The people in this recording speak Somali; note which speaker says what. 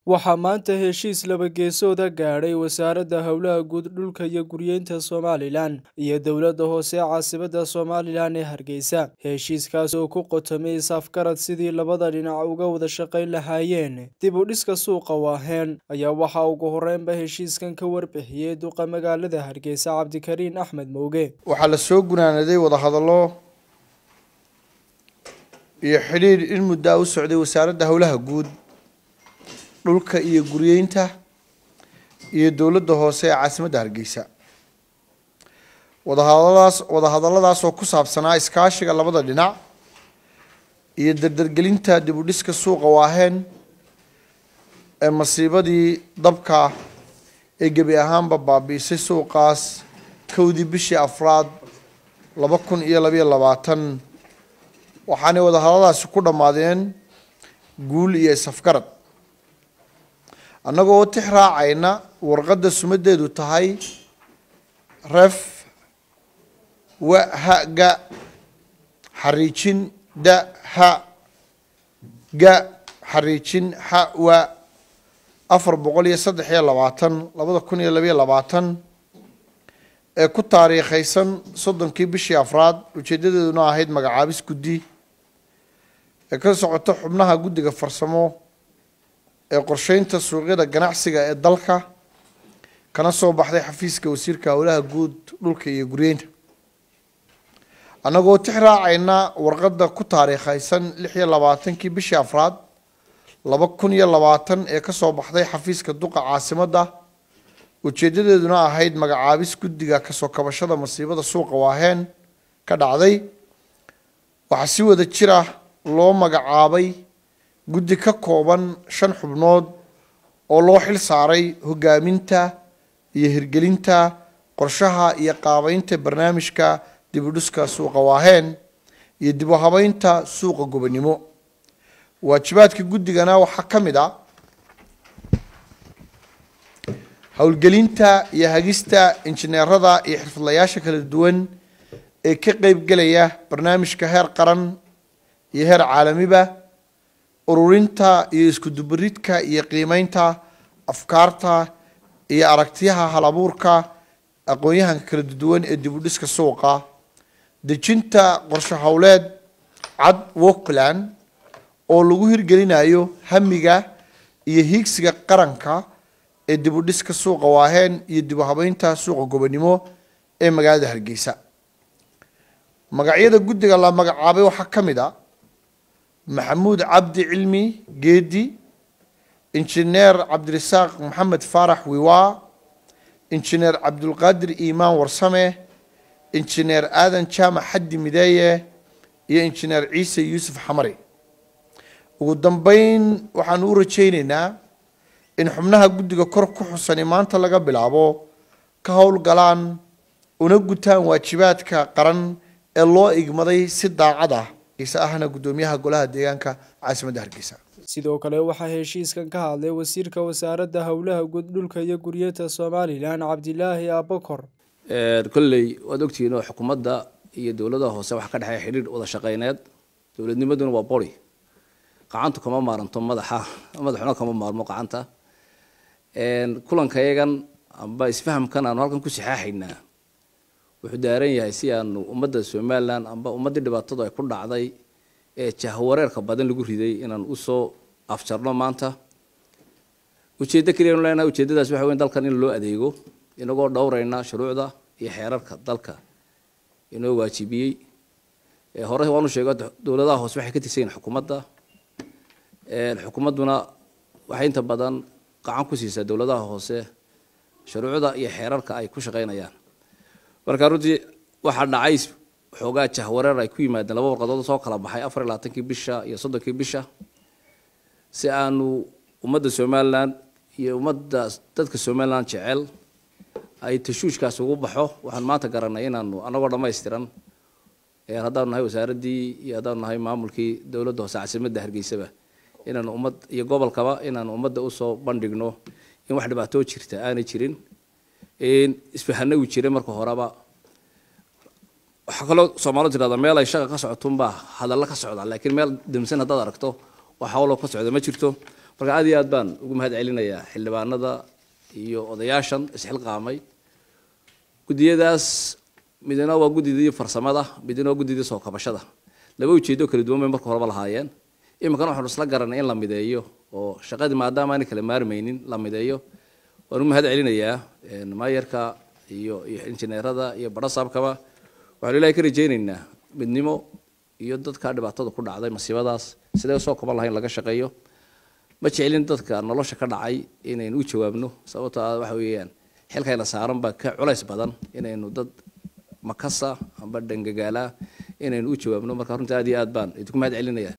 Speaker 1: waxaa maanta heshiis laba-geesooda gaadhay wasaaradda howlaha guud dhulka iyo guryeynta somalilan iyo dowladda hoose caasimadda somalilan ee hargeysa heshiiskaas oo ku qotomay is-afgarad sidii labada dhinac uga wada shaqayn lahaayeen dib u dhiska suuqa waaheen ayaa waxaa ugu horreynba heshiiskan ka warbixiyey duqa magaalada hargeysa cabdikariin axmed mowge
Speaker 2: waxaa la soo gunaanaday wadahadallo iyo xidhiidh in muddaa u socday wasaaradda howlaha guud dhulka iyo guryeynta iyo dowladda hoose ee caasimadda hargeysa wadahadaladaas wadahadalladaas oo ku saabsanaa iskaashiga labada dhinac iyo dardargelinta dib u dhiska suuqa waaheen ee masiibadii dabka ee gebi ahaanba baabi'isay suuqaas kowdii bishii afraad laba kun iyo labayo labaatan waxaanay wadahadalladaasi ku dhammaadeen guul iyo is-afgarad annagoo tix raacayna warqadda sumadeedu tahay ref wa ha ga xariijin da ha ga xariijin ha wa afar boqol iyo saddex iyo labaatan labada kun iyo labayo labaatan ee ku taariikhaysan soddonkii bishii afraad ujeedadeeduna ahayd magacaabis guddi ee ka socoto xubnaha guddiga farsamo ee qorsheynta suuqyada ganacsiga ee dalka kana soo baxday xafiiska wasiirka howlaha guud dhulka iyo guryeynta annagoo tix raacayna warqadda ku taariikhaysan lix iyo labaatankii bishii afraad laba kun iyo labaatan ee kasoo baxday xafiiska duqa caasimadda ujeedadeeduna ahayd magacaabis guddiga kasoo kabashada masiibada suuqa waaheen ka dhacday waxaa si wada jira loo magacaabay guddi ka kooban shan xubnood oo loo xil saaray hogaaminta iyo hirgelinta qorshaha iyo qaabeynta barnaamijka dib u dhiska suuqa waaheen iyo dib u habeynta suuqa gobonimo waajibaadka guddigana waxaa ka mid a howlgelinta iyo hagista injineerada iyo xirfadlayaasha kala duwan ee ka qeybgelaya barnaamijka heer qaran iyo heer caalamiba ururinta iyo iskudubaridka iyo qiimeynta afkaarta iyo aragtiyaha hal abuurka aqoon-yahanka kala duwan ee dib u dhiska suuqa dejinta qorshe howleed cad workland oo lagu hirgelinayo hamiga iyo hiigsiga qaranka ee dib u dhiska suuqa waaheen iyo dib u habeynta suuqa gobonimo ee magaalada hargeysa magacyada guddiga la magacaabay waxaa ka mid a maxamuud cabdi cilmi geedi injineer cabdirasaaq maxamed faarax wiwaa injineer cabdulqaadir iimaan warsame injineer aadan jaamac xaddi mideeye iyo injineer ciise yuusuf xamari ugu dambeyn waxaanu u rajayneynaa in xubnaha guddiga kor ku xusani maanta laga bilaabo ka howlgalaan una gutaan waajibaadka qaran ee loo igmaday si daacad ah ahna gudoomiyaha golaha deegaanka caasimadda hargeysa
Speaker 1: sidoo kale waxaa heshiiskan ka hadlay wasiirka wasaaradda howlaha guud dhulka iyo guryeenta somalilan cabdilaahi abakor
Speaker 3: kolley waad ogtihiin oo xukuumadda iyo dowladaha hoose waxaa ka dhexeeya xidhiir wada shaqeyneed dowladnimaduna waa bori qacantu kama maaranto madaxa madaxuna kama maarmo qacanta kulankayagan amba isfahamkan aanu halkan ku saxaaxaynaa wuxuu daaran yahay si aanu ummadda somalilan amba ummaddii dhibaatadu ay ku dhacday ee jahwareerka badan lagu riday inaan usoo afjarno maanta ujeeddo keliya anu leenahay ujeeddadaas waxa weyn dalkan in loo adeego inagoo dhowrayna shuruucda iyo xeerarka dalka inoo waajibiyey hore waanu sheego dowladaha hoose waxay ka tirsan yihin xukuumadda xukuumadduna waxay inta badan qacan ku siisaa dowladaha hoose shuruucda iyo xeerarka ay ku shaqaynayaan marka runtii waxaa dhacay xoogaa jahwareer ay ku yimaadeen laba warqadood soo kala baxay afar iyo labaatankii bisha iyo soddonkii bisha si aanu ummadda somalilan iyo ummadda dadka somalilan jecel ay tashuushkaas ugu baxo waxaan maanta garanay inaanu anagoo dhammaystiran haddaanu nahay wasaaraddii iyo haddaanu nahay maamulkii dowladda hoose caasimadda hargeysaba inaanu ummad iyo gobolkaba inaanu ummadda usoo bandhigno in wax dhibaatoo jirta aanay jirin isfahana uu jiray marka horeba waxaa kaloo soomaalidu tirahda meel ay shaqa ka socotunbaa hadalla ka socda laakiin meel damsan haddaad aragto wax hawlo ka socda ma jirto marka aad iyo aad baan ugu mahad celinayaa xildhibaanada iyo odayaashan isxilqaamay guddiyadaas midna waa guddidii farsamada midna waa guddidii soo kabashada laba ujeedo kala duwan bay marka horeba lahaayeen iminkana waxaanu isla garanay in la mideeyo oo shaqadii maadaama aanay kala maarmaynin la mideeyo waan u mahad celinayaa maayarka iyo iyo injineerada iyo barasaabkaba waxaanu ilahay ka rajaynaynaa midnimo iyo dadka dhibaatada ku dhacday masiibadaas sidee soo kaban lahayn laga shaqeeyo ma jecelin dadka nolosha ka dhacay inaynu u jawaabno sababto ah waxa weeyaan xilkayna saaran baa ka culays badan inaynu dad makasa amba dhangagaala inaynu u jawaabno marka runtii aad iyo aad baan idinku mahad celinaya